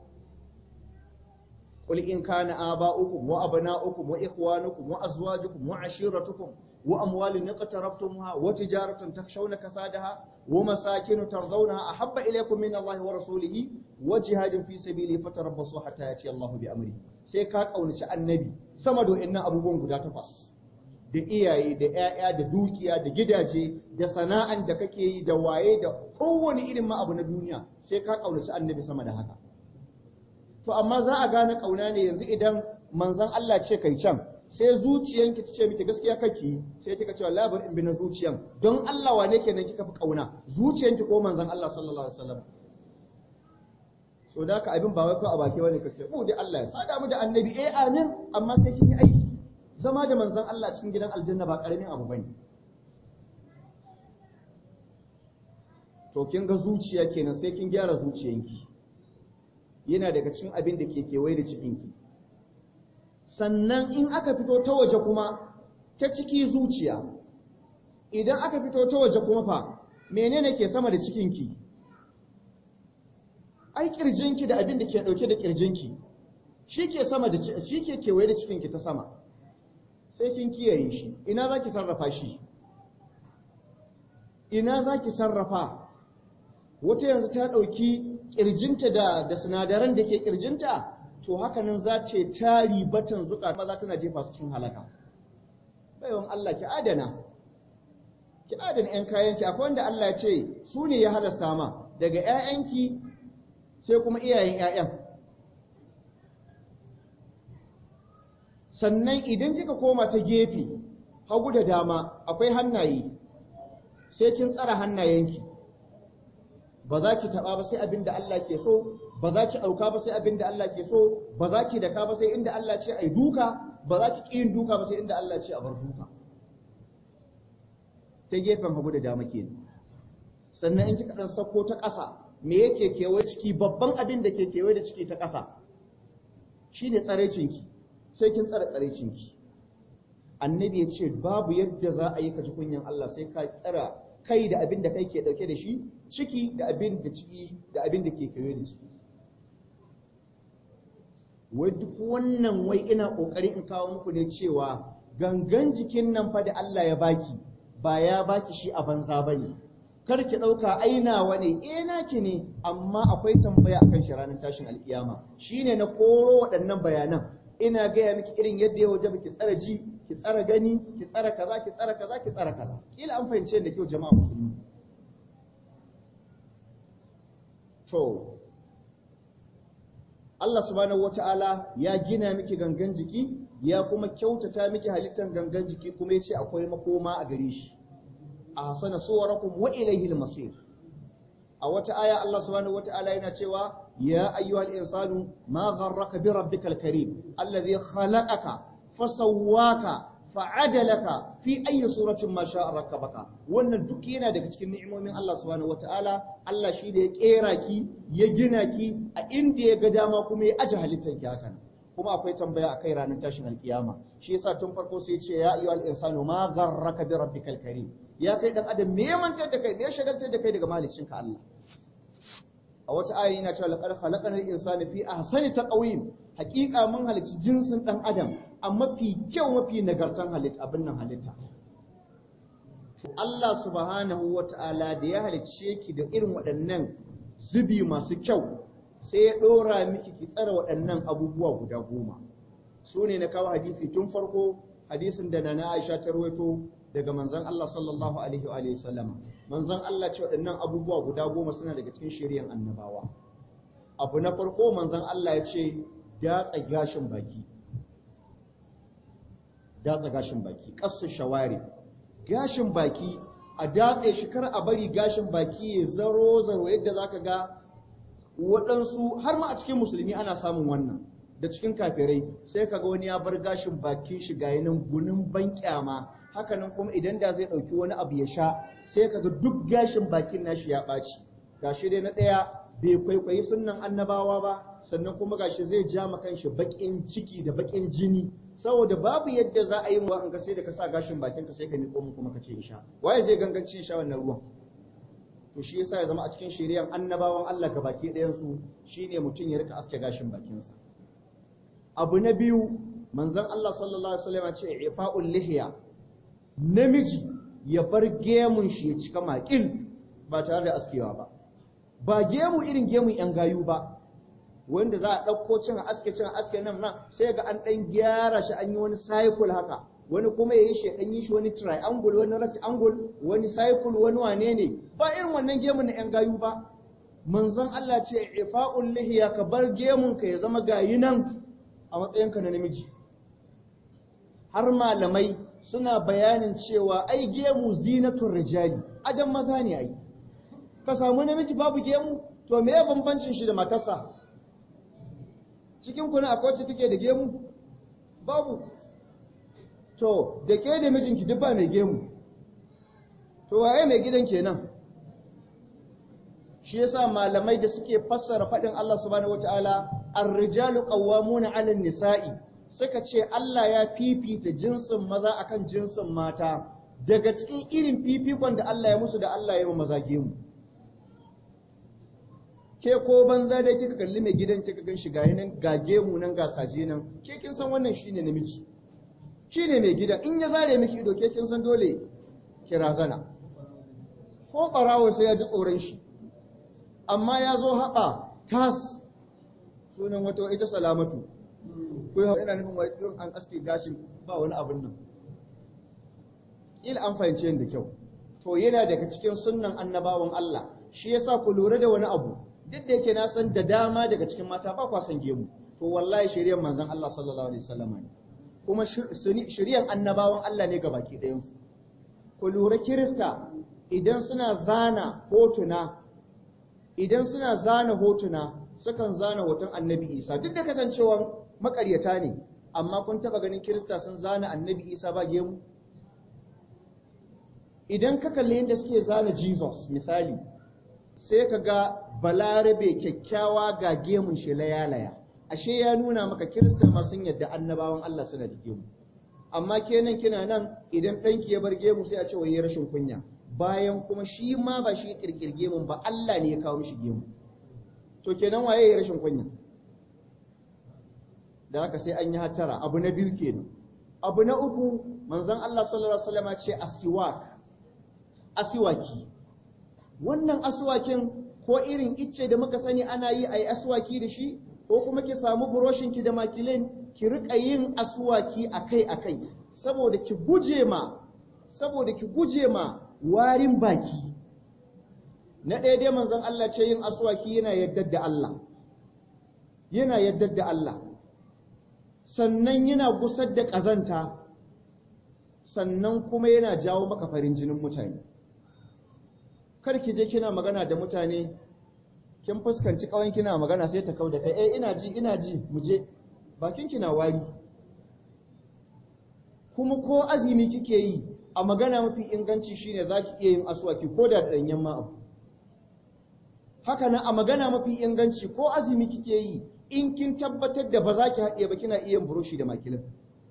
قل إن كان آباؤكم وأبناؤكم وإخوانكم وأزواجكم وعشيرتكم وأموال اقترفتموها وتجارة تخشون كسادها ومساكن ترضونها أحب إليكم من الله ورسوله وجهاد في سبيله فتربصوا حتى يأتي الله بأمره sai ka kaunaci annabi sama da inna abubuwan guda takwas da iyaye da ƴaƴa da dukiya da gidaje da sana'an da kake yi da waye da kowane irin ma abu na duniya sai ka kaunaci annabi sama da haka to amma za a gane kauna ne yanzu idan manzon Allah ce kai can sai zuciyanki ta ce miki gaskiya kake sai kika ce wallahi bari in bi na zuciyan don Allah wane kenan kika fi kauna zuciyanki ko manzon Allah sallallahu alaihi wasallam so da ka abin ba wai ko a baki wani ka ce mu dai Allah ya sada mu da annabi eh amin amma sai kin yi aiki zama da manzon Allah cikin gidan aljanna ba karamin abu bane to kin ga zuciya kenan sai kin gyara zuciyanki yana daga cikin abin da ke kewaye da cikinki sannan in aka fito ta waje kuma ta ciki zuciya idan aka fito ta waje kuma fa menene ke sama da cikinki ai kirjinki da abin da ke dauke da kirjinki shi ke sama da shi ke kewaye da cikinki ta sama sai kin kiyaye shi ina zaki sarrafa shi ina zaki sarrafa wata yanzu ta dauki kirjinta da da sinadaran da ke kirjinta to haka nan za ta ta ribatan zuka maza tana jefa su cikin halaka baiwan Allah ki adana ki adana ƴan kayanki akwai wanda Allah ya ce su ne ya halasta ma daga ƴaƴanki sai kuma iyayen ƴaƴan sannan idan kika koma ta gefe hagu da dama akwai hannaye sai kin tsara hannayenki ba za ki taɓa ba sai abin da Allah ke so ba za ki ɗauka ba sai abin da Allah ke so ba za ki daka ba sai inda Allah ce a yi duka ba za ki ƙi yin duka ba sai inda Allah ce a bar duka ta gefen hagu da dama ke sannan in kika ɗan sako ta ƙasa me yake kewaye ciki babban abin da ke kewaye da ciki ta ƙasa shine tsarecinki sai kin tsare tsarecinki annabi ya ce babu yadda za a yi ka ji kunyan Allah sai ka tsara kai da abin da kai ke dauke da shi ciki da abin da ciki da abin da ke kewaye da ciki wai duk wannan wai ina kokari in kawo muku ne cewa gangan jikin nan fa da Allah ya baki ba ya baki shi a banza bane kar ki dauka ainawa ne eh naki ne amma akwai tambaya akan shi ranar tashin alkiyama shine na koro waɗannan bayanan ina gaya miki irin yadda ya waje ki tsara ji ki tsara gani ki tsara kaza ki tsara kaza ki tsara kaza kila an fahimce da kyau jama'a musulmi to Allah subhanahu wata'ala ya gina miki gangan jiki ya kuma kyautata miki halittar gangan jiki kuma yace akwai makoma a gare shi a hasana suwarakum wa ilayhi al-masir a wata aya Allah subhanahu wata'ala yana cewa ya ayyuhal insanu ma gharraka bi rabbikal karim alladhi khalaqaka fasawwaka fa'adalaka fi ayyi suratin ma sha'a rakkabaka wannan duk yana daga cikin ni'imomin Allah subhanahu wataala Allah shi da ya kera ki ya gina ki a inda ya ga dama kuma ya aje halittar ki hakan kuma akwai tambaya akai ranar tashin alkiyama shi yasa tun farko sai ya ce ya ayyuhal insanu ma gharraka bi rabbikal karim ya kai dan adam me mantar da kai me shagaltar da kai daga maliccinka Allah a wata aya yana cewa laqad khalaqana al-insana fi ahsani taqwim haqiqa mun halicci jinsin dan adam a mafi kyau mafi nagartan halitta abin nan halitta Allah subhanahu wata'ala da ya halicce ki da irin waɗannan zubi masu kyau sai ya ɗora miki ki tsara waɗannan abubuwa guda goma su ne na kawo hadisi tun farko hadisin da nana Aisha ta rawaito daga manzon Allah sallallahu alaihi wa alihi sallama manzon Allah ce waɗannan abubuwa guda goma suna daga cikin shari'an annabawa abu na farko manzon Allah ya ce datsa gashin baki datsa gashin baki kasu shawari gashin baki a datse shi kar a bari gashin baki ya zaro zaro yadda zaka ga waɗansu har ma a cikin musulmi ana samun wannan da cikin kafirai sai kaga wani ya bar gashin bakin shi ga yanan gunin ban kyama hakanan kuma idan da zai ɗauki wani abu ya sha sai kaga duk gashin bakin nashi ya ɓaci gashi dai na ɗaya bai kwaikwayi sunnan annabawa ba sannan kuma gashi zai ja ma kanshi baƙin ciki da baƙin jini saboda babu yadda za a yi wa ga sai da ka sa gashin bakin ka sai ka miƙo mu kuma ka ce sha waye zai ganganci sha wannan ruwan to shi yasa ya zama a cikin shari'an annabawan Allah ga baki ɗayan su shine mutum ya rika aske gashin bakinsa abu na biyu manzon Allah sallallahu alaihi wasallam ya ce ifa'ul lihiya namiji ya bar gemun shi ya cika makil ba tare da askewa ba ba gemu irin gemun yan gayu ba wanda za a ɗauko cin aske cin aske nan nan sai ga an ɗan gyara shi an yi wani cycle haka wani kuma ya yi shi ɗan yi shi wani triangle wani rectangle wani cycle wani wane ne ba irin wannan gemun na yan gayu ba manzon Allah ce ifa'ul lihiya ka bar gemun ka ya zama gayi nan a matsayinka na namiji har malamai suna bayanin cewa ai gemu zinatun rijali adam maza ne ai ka samu namiji babu gemu to me ya bambancin shi da matarsa cikin kuna akwai wacce take da gemu babu to da ke da mijinki duk ba mai gemu to waye mai gidan kenan shi yasa malamai da suke fassara faɗin Allah subhanahu wataala ar-rijalu qawwamuna 'ala nisai suka ce Allah ya fifita jinsin maza akan jinsin mata daga cikin irin fifikon da Allah ya musu da Allah ya maza gemu ke ko banza dai kika kalli mai gidan kika gan shi ga nan ga gemu nan ga saje nan ke kin san wannan shine namiji shine mai gidan in ya zare miki ido ke kin san dole ki razana ko barawo sai ya ji tsoron shi amma ya zo haɓa tas sunan wata ita salamatu ko yau ina nufin wai irin an aske gashin ba wani abin nan il an fahimce da kyau to yana daga cikin sunnan annabawan Allah shi yasa ku lura da wani abu duk da yake na san da dama daga cikin mata ba kwa san gemu to wallahi shari'ar manzon Allah sallallahu alaihi wasallam ne kuma shiryan annabawan Allah ne gabaki ɗayansu ku lura kirista idan suna zana hotuna idan suna zana hotuna sukan zana hoton annabi isa duk da kasancewa makaryata ne amma kun taba ganin kirista sun zana annabi isa ba gemu idan ka kalli yadda suke zana jesus misali sai ka ga balarabe kyakkyawa ga gemun shi layalaya ashe ya nuna maka kirista ma sun yadda annabawan allah suna da gemu amma kenan kina nan idan ɗanki ya bar gemu sai a ce wai rashin kunya bayan kuma shi ma ba shi kirkir gemun ba allah ne ya kawo mishi gemu to kenan waye ya rashin kunya da haka sai an yi hatara abu na biyu kenan abu na uku manzon Allah sallallahu alaihi wasallam ce asiwak asiwaki wannan aswakin ko irin icce da muka sani ana yi ayi aswaki da shi ko kuma ki samu buroshin ki da makilin ki rika yin aswaki akai akai saboda ki guje ma saboda ki guje ma warin baki na ɗaya dai manzon Allah ce yin aswaki yana yaddar da Allah yana yaddar da Allah sannan yana gusar da ƙazanta sannan kuma yana jawo maka farin jinin mutane kar ki je kina magana da mutane kin fuskanci kawai kina magana sai ta kauda kai eh ina ji ina ji mu je bakin kina wari kuma ko azumi kike yi a magana mafi inganci shine zaki iya yin aswaki ko da danyen ma abu haka nan a magana mafi inganci ko azumi kike yi in kin tabbatar da ba za ki haɗe ba kina iya burushi da makilin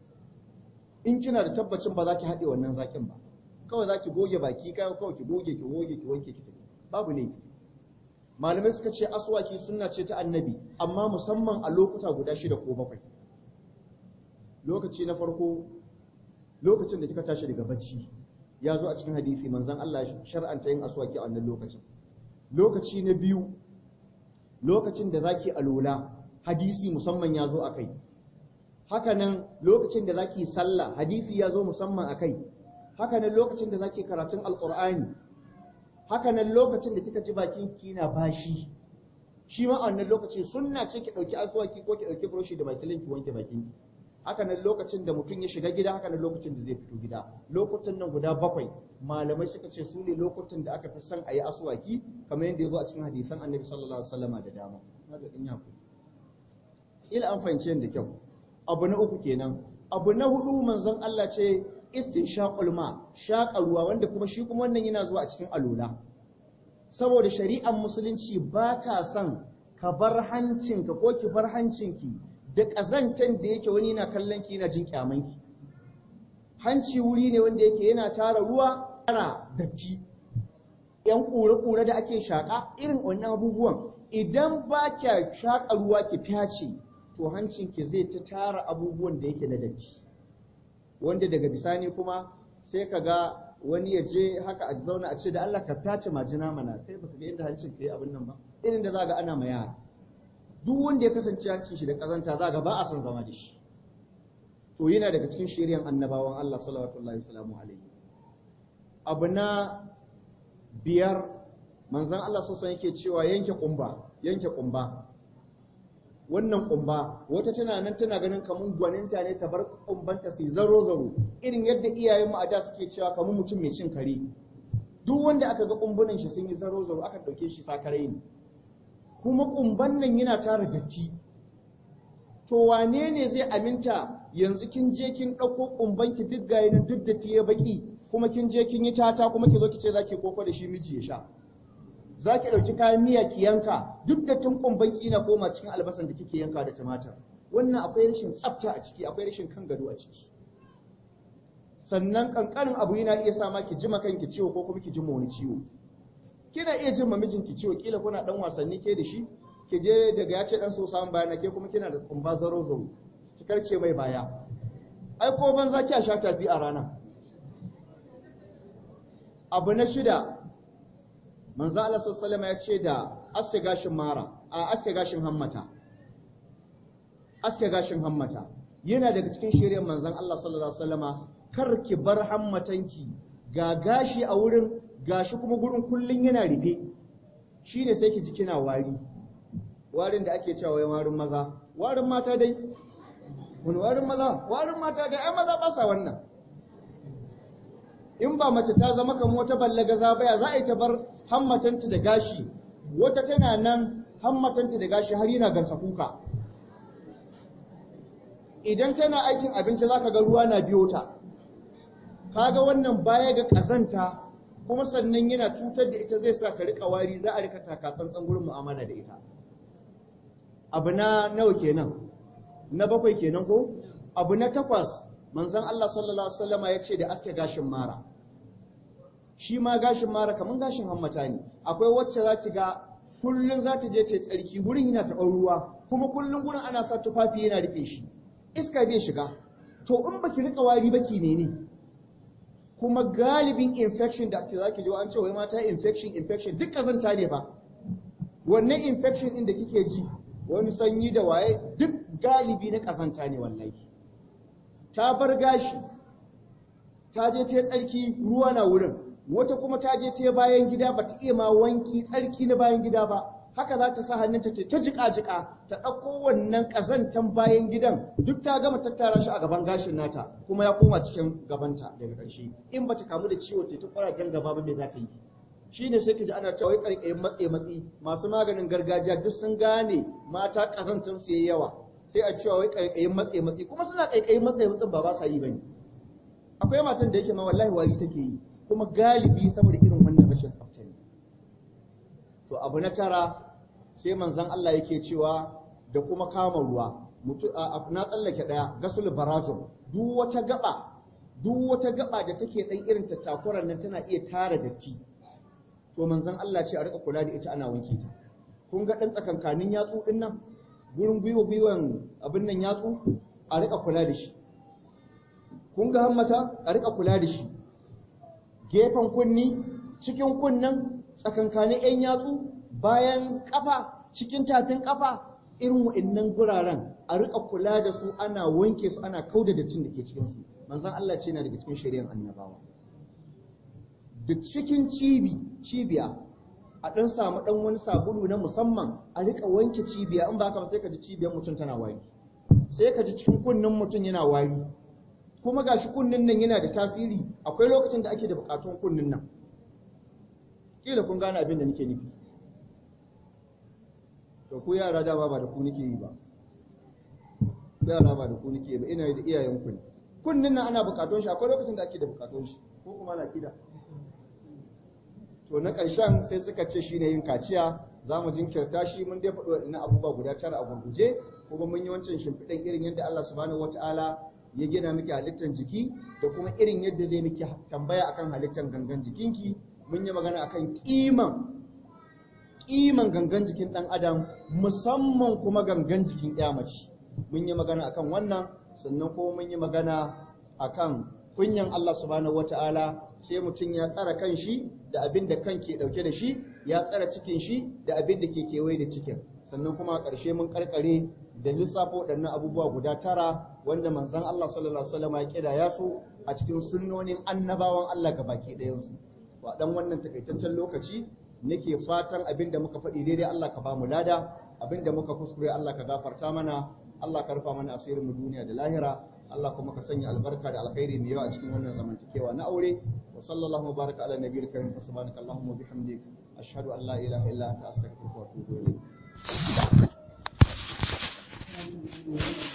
in kina da tabbacin ba za ki haɗe wannan zakin ba kawai za ki goge baki kawai kawai ki goge ki goge ki wanke ki tafi babu ne malamai suka ce aswaki sunna ce ta annabi amma musamman a lokuta guda shida ko bakwai lokaci na farko lokacin da kika tashi daga bacci ya zo a cikin hadisi manzon Allah shar'anta yin aswaki a wannan lokacin lokaci na biyu lokacin da zaki alola hadisi musamman ya zo a kai hakanan lokacin da zaki sallah hadisi ya zo musamman a kai hakanan lokacin da zaki karatun alqur'ani hakanan lokacin da kika ji bakin ki na bashi shi ma a wannan lokaci sunna ce ki dauki aswaki ko ki dauki brushi da makilin ki wanke bakin ki hakanan lokacin da mutum ya shiga gida hakanan lokacin da zai fito gida lokutan nan guda bakwai malamai suka ce su ne lokutan da aka fi son a yi aswaki kamar yadda ya zo a cikin hadisan annabi sallallahu alaihi wasallama da dama haka din ya ila an fahimci da kyau abu na uku kenan abu na hudu manzon Allah ce istinshaqul ma shaƙa ruwa wanda kuma shi kuma wannan yana zuwa a cikin alula saboda shari'ar musulunci ba ta son ka bar hancinka ko ki bar hancinki da ƙazantan da yake wani na kallon ki yana jin kyamanki hanci wuri ne wanda yake yana tara ruwa tara datti yan ƙure-ƙure da ake shaƙa irin wannan abubuwan idan ba kya shaƙa ruwa ki fyace to hancinki zai ta tara abubuwan da yake na datti wanda daga bisani kuma sai ka ga wani ya je haka a zauna a ce da Allah ka fyace majina mana kai baka ga inda hancin ka yi abin nan ba irin da za ga ana ma yara duk wanda ya kasance hancin shi da kazanta za ga ba a son zama da shi to yana daga cikin shiryan annabawan Allah sallallahu alaihi alaihi abu na biyar manzon Allah sassan yake cewa yanke kumba yanke kumba wannan kumba wata tana nan tana ganin kamun gwaninta ne ta bar kumbanta su zaro zaro irin yadda iyayenmu a da suke cewa kamun mutum mai cin kare duk wanda aka ga kumbunan shi sun yi zaro zaro aka dauke shi sakarai ne kuma kumban nan yana tara datti to wane ne zai aminta yanzu kin je kin ɗauko kumbanki duk gayi nan duk datti ya baki kuma kin je kin yi tata kuma ki zo ki ce zaki koko da shi miji ya sha za ki ɗauki kayan miya ki yanka duk da tun kumbanki na koma cikin albasan da kike yanka da tumatir wannan akwai rashin tsafta a ciki akwai rashin kan gado a ciki sannan kankanin abu yana iya sa ma ki jima kanki ciwo ko kuma ki jima wani ciwo kina iya jin mijinki ciwo kila kuna dan wasanni ke da shi ki je daga ya ce dan so samun bayana ke kuma kina da kumba zaro zaro ki karce mai baya ai ko ban za ki sha tafi a rana abu na shida manzo Allah sallallahu ya ce da aske gashin mara a aske gashin hammata aske gashin hammata yana daga cikin shiryen manzon Allah sallallahu alaihi wasallama kar ki bar hammatanki ga gashi a wurin gashi kuma gurin kullun yana rufe shine sai ki ji kina wari warin da ake cewa warin maza warin mata dai wani warin maza warin mata ga ai maza ba sa wannan in ba mace ta zama kamar wata ballaga zabaya za a yi ta bar hammatanta da gashi wata tana nan hammatanta da gashi har yana gansa kuka idan tana aikin abinci za ka ga ruwa na biyo ta kaga wannan baya ga ƙazanta kuma sannan yana cutar da ita zai sa ta riƙa wari za a rika taka tsantsan gurin mu'amala da ita abu na nawa kenan na bakwai kenan ko abu na takwas manzon Allah sallallahu alaihi wasallama ya ce da aske gashin mara shi ma gashin mara kamar gashin hammata ne akwai wacce za ki ga kullum za ta je ta tsarki gurin yana taɓar ruwa kuma kullum gurin ana sa tufafi yana rufe shi iska bai shiga to in baki rika wari baki ne ne kuma galibin infection da ake zaki ji an ce wai mata infection infection duk kazanta ne ba wannan infection din da kike ji wani sanyi da waye duk galibi na kazanta ne wallahi ta bar gashi ta je ta tsarki ruwa na wurin wata kuma ta je ta bayan gida ba ta iya ma wanki tsarki na bayan gida ba haka za ta sa hannunta ta jika jika ta ɗauko wannan ƙazantan bayan gidan duk ta gama tattara shi a gaban gashin nata kuma ya koma cikin gabanta daga ƙarshe in ba ta kamu da ciwo ta kwarajen gaba ba me za ta yi shi ne sai ka ji ana cewa ƙarƙarin matse matsi masu maganin gargajiya duk sun gane mata ƙazantan su yayi yawa sai a cewa wai ƙarƙarin matse matsi kuma suna ƙarƙarin matse matsin ba ba sa yi bane akwai matan da yake ma wallahi wari take yi kuma galibi saboda irin wannan rashin tsafta ne to abu na tara sai manzon Allah yake cewa da kuma kama ruwa na tsallake daya gasul barajum duk wata gaba duk wata gaba da take dan irin tattakuran nan tana iya tara datti to manzon Allah ce a rika kula da ita ana wanke ta kun ga dan tsakankanin yatsu din nan gurin gwiwa gwiwan abin nan yatsu a rika kula da shi kun ga hammata a rika kula da shi gefen kunni cikin kunnan tsakankanin 'yan yatsu bayan kafa cikin tafin kafa irin wa'annan guraren a rika kula da su ana wanke su ana kauda dattin da ke cikin su manzon Allah ce na daga cikin shari'ar annabawa da cikin cibi cibiya a dan samu dan wani sabulu na musamman a rika wanke cibiya in ba haka ba sai ka ji cibiyar mutum tana wari sai ka ji cikin kunnin mutum yana wari kuma gashi kunnin nan yana da tasiri akwai lokacin da ake da bukatun kunnin nan kila kun gane abin da nake nufi to ku yara dama ba da ku nake yi ba yara ba da ku nake yi ba ina da iyayen ku ne kunnin nan ana bukatun shi akwai lokacin da ake da bukatun shi ko kuma na kida to na ƙarshen sai suka ce shine yin kaciya za mu jinkirta shi mun dai faɗi waɗannan abubuwa guda tara a gurguje kuma mun yi wancan shimfiɗan irin yadda Allah subhanahu wataala ya gina miki halittar jiki da kuma irin yadda zai miki tambaya akan halittar gangan jikinki mun yi magana akan kiman kiman gangan jikin dan adam musamman kuma gangan jikin mace mun yi magana akan wannan sannan kuma mun yi magana akan kunyan Allah subhanahu wataala sai mutum ya tsara kan shi da abin da kan ke dauke da shi ya tsara cikin shi da abin da ke kewaye da cikin sannan kuma a ƙarshe mun karkare da lissafo waɗannan abubuwa guda tara wanda manzon Allah sallallahu alaihi wasallam ya kidaya su a cikin sunnonin annabawan Allah ga baki ɗayan su wa dan wannan takaitaccen lokaci nake fatan abin da muka faɗi daidai Allah ka ba mu lada abin da muka kuskure Allah ka gafarta mana Allah ka rufa mana asirin mu duniya da lahira Allah kuma ka sanya albarka da alkhairi mai yawa a cikin wannan zamantakewa na aure wa sallallahu baraka ala nabiyil karim subhanaka allahumma bihamdik ashhadu an la ilaha illa anta astaghfiruka wa atubu ilayk